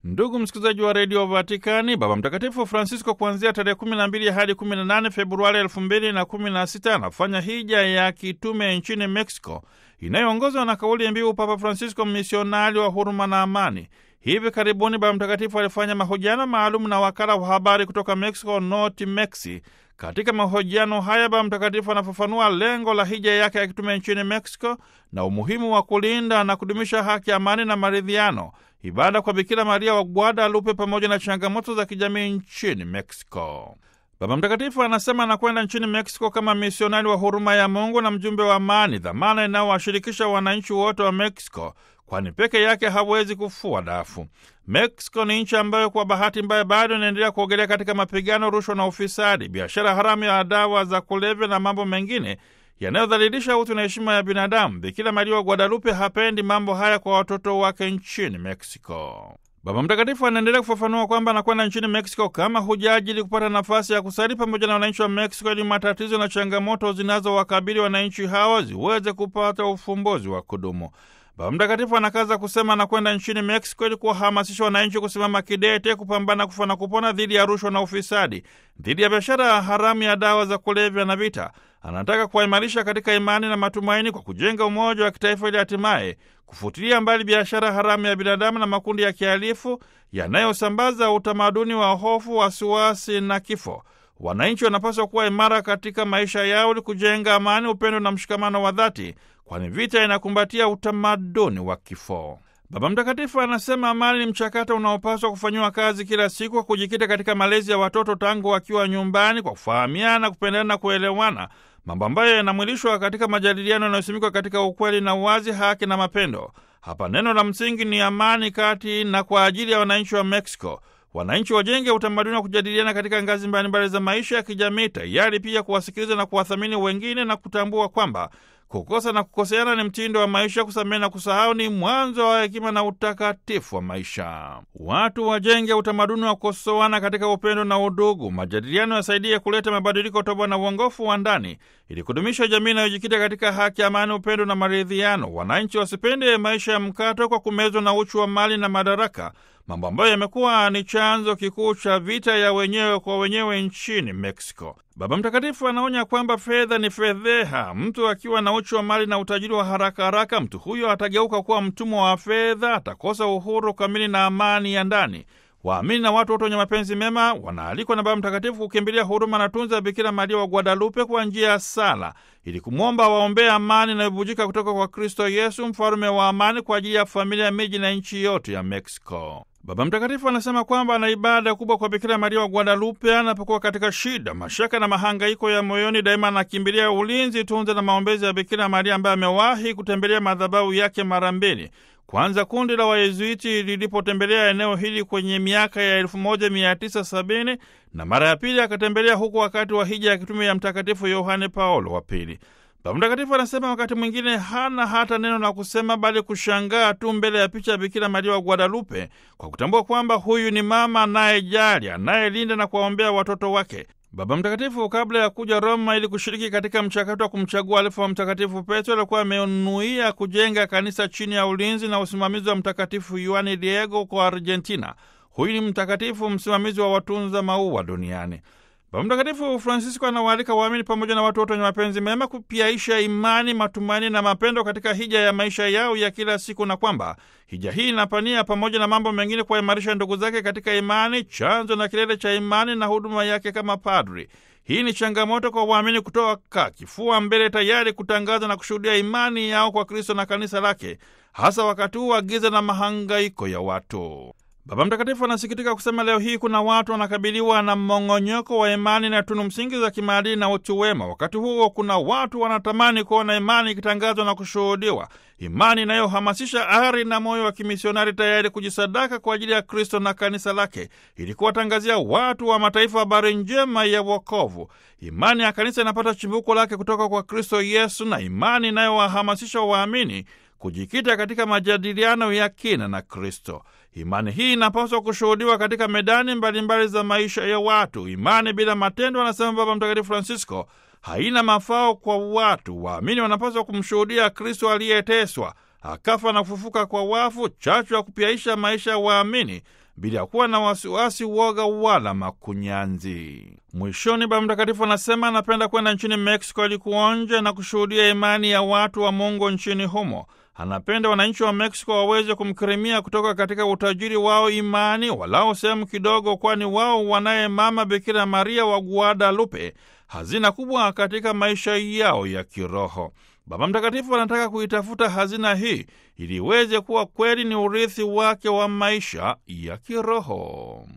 Ndugu msikilizaji wa redio Vatikani, Baba Mtakatifu Francisco kuanzia tarehe 12 hadi 18 Februari 2016 anafanya hija ya kitume nchini Mexico inayoongozwa na kauli mbiu Papa Francisco, misionari wa huruma na amani. Hivi karibuni Baba Mtakatifu alifanya mahojiano maalum na wakala wa habari kutoka Mexico, Noti Mexi. Katika mahojiano haya Baba Mtakatifu anafafanua lengo la hija yake ya kitume nchini Mexico na umuhimu wa kulinda na kudumisha haki, amani na maridhiano, ibada kwa Bikira Maria wa Guadalupe pamoja na changamoto za kijamii nchini Mexico. Baba Mtakatifu anasema anakwenda nchini Mexico kama misionari wa huruma ya Mungu na mjumbe wa amani, dhamana inayowashirikisha wananchi wote wa Mexico, kwani peke yake hawezi kufua dafu. Mexico ni nchi ambayo kwa bahati mbaya bado inaendelea kuogelea katika mapigano, rushwa na ufisadi, biashara haramu ya dawa za kulevya na mambo mengine yanayodhalilisha utu na heshima ya binadamu. Bikira Maria wa Guadalupe hapendi mambo haya kwa watoto wake nchini Mexico. Baba Mtakatifu anaendelea kufafanua kwamba anakwenda nchini Mexico kama hujaji ili kupata nafasi ya kusali pamoja na wananchi wa Mexico ili matatizo na changamoto zinazowakabili wananchi hawa ziweze kupata ufumbuzi wa kudumu. Baba Mtakatifu anakaza kusema anakwenda nchini Mexico ili kuwahamasisha wananchi kusimama kidete kupambana kufa na kupona dhidi ya rushwa na ufisadi, dhidi ya biashara haramu ya dawa za kulevya na vita. Anataka kuwaimarisha katika imani na matumaini kwa kujenga umoja wa kitaifa ili hatimaye kufutilia mbali biashara haramu ya binadamu na makundi ya kihalifu yanayosambaza utamaduni wa hofu, wasiwasi na kifo. Wananchi wanapaswa kuwa imara katika maisha yao ili kujenga amani, upendo na mshikamano wa dhati, kwani vita inakumbatia utamaduni wa kifo. Baba Mtakatifu anasema amani ni mchakato unaopaswa kufanyiwa kazi kila siku kwa kujikita katika malezi ya watoto tangu wakiwa nyumbani, kwa kufahamiana, kupendana na kuelewana, mambo ambayo yanamwilishwa katika majadiliano yanayosimikwa katika ukweli na uwazi, haki na mapendo. Hapa neno la msingi ni amani kati na kwa ajili ya wananchi wa Mexico. Wananchi wajenge utamaduni wa kujadiliana katika ngazi mbalimbali za maisha ya kijamii, tayari pia kuwasikiliza na kuwathamini wengine na kutambua kwamba kukosa na kukoseana ni mtindo wa maisha. Kusamehe na kusahau ni mwanzo wa hekima na utakatifu wa maisha. Watu wajenge utamaduni wa kukosoana katika upendo na udugu. Majadiliano yasaidie kuleta mabadiliko toba na uongofu wa ndani, ili kudumisha jamii inayojikita katika haki, amani, upendo na maridhiano. Wananchi wasipende maisha ya mkato kwa kumezwa na uchu wa mali na madaraka, mambo ambayo yamekuwa ni chanzo kikuu cha vita ya wenyewe kwa wenyewe nchini Mexico. Baba Mtakatifu anaonya kwamba fedha ni fedheha. Mtu akiwa na uchu wa mali na utajiri wa haraka haraka, mtu huyo atageuka kuwa mtumwa wa fedha, atakosa uhuru kamili na amani ya ndani. Waamini na watu wote wenye mapenzi mema wanaalikwa na Baba Mtakatifu kukimbilia huruma na tunza ya Bikira Maria wa Guadalupe kwa njia ya sala, ili kumwomba waombee amani inayobujika kutoka kwa Kristo Yesu, mfalume wa amani, kwa ajili ya familia, miji na nchi yote ya Mexico. Baba Mtakatifu anasema kwamba ana ibada kubwa kwa Bikira Maria wa Guadalupe anapokuwa katika shida, mashaka na mahangaiko ya moyoni. Daima anakimbilia ulinzi, tunza na maombezi ya Bikira Maria ambaye amewahi kutembelea madhabahu yake mara mbili. Kwanza kundi la Wayezuiti lilipotembelea eneo hili kwenye miaka ya 1970 na mara ya pili akatembelea huku wakati wa hija ya kitume ya Mtakatifu Yohane Paulo wa Pili. Baba Mtakatifu anasema wakati mwingine hana hata neno la kusema, bali kushangaa tu mbele ya picha ya Bikira Maria wa Guadalupe, kwa kutambua kwamba huyu ni mama anayejali, anayelinda na kuwaombea watoto wake. Baba Mtakatifu kabla ya kuja Roma ili kushiriki katika mchakato wa kumchagua alifu wa Mtakatifu Petro alikuwa amenuia kujenga kanisa chini ya ulinzi na usimamizi wa Mtakatifu Yohane Diego kwa Argentina. Huyu ni mtakatifu msimamizi wa watunza maua duniani. Baba Mtakatifu Francisco anawaalika waamini pamoja na watu wote wenye mapenzi mema kupiaisha imani, matumaini na mapendo katika hija ya maisha yao ya kila siku, na kwamba hija hii inapania pamoja na mambo mengine kuwaimarisha ndugu zake katika imani, chanzo na kilele cha imani na huduma yake kama padri. Hii ni changamoto kwa waamini kutoka kifua mbele, tayari kutangaza na kushuhudia imani yao kwa Kristo na kanisa lake, hasa wakati huu wa giza na mahangaiko ya watu. Baba Mtakatifu anasikitika kusema leo hii kuna watu wanakabiliwa na mmong'onyoko wa imani na tunu msingi za kimaadili na utu wema. Wakati huo kuna watu wanatamani kuona imani ikitangazwa na kushuhudiwa, imani inayohamasisha ari na moyo wa kimisionari, tayari kujisadaka kwa ajili ya Kristo na kanisa lake, ili kuwatangazia watu wa mataifa habari njema ya wokovu. Imani ya kanisa inapata chimbuko lake kutoka kwa Kristo Yesu, na imani inayowahamasisha waamini kujikita katika majadiliano ya kina na Kristo. Imani hii inapaswa kushuhudiwa katika medani mbalimbali mbali za maisha ya watu. Imani bila matendo, anasema Baba Mtakatifu Francisco, haina mafao kwa watu. Waamini wanapaswa kumshuhudia Kristo aliyeteswa, akafa na kufufuka kwa wafu, chachu ya kupiaisha maisha ya waamini bila ya kuwa na wasiwasi, woga wala makunyanzi. Mwishoni, Baba Mtakatifu anasema anapenda kwenda nchini Mexico ili kuonja na kushuhudia imani ya watu wa Mungu nchini humo. Anapenda wananchi wa Mexico waweze kumkirimia kutoka katika utajiri wao imani, walao sehemu kidogo, kwani wao wanaye Mama Bikira Maria wa Guadalupe, hazina kubwa katika maisha yao ya kiroho. Baba Mtakatifu anataka kuitafuta hazina hii ili iweze kuwa kweli ni urithi wake wa maisha ya kiroho.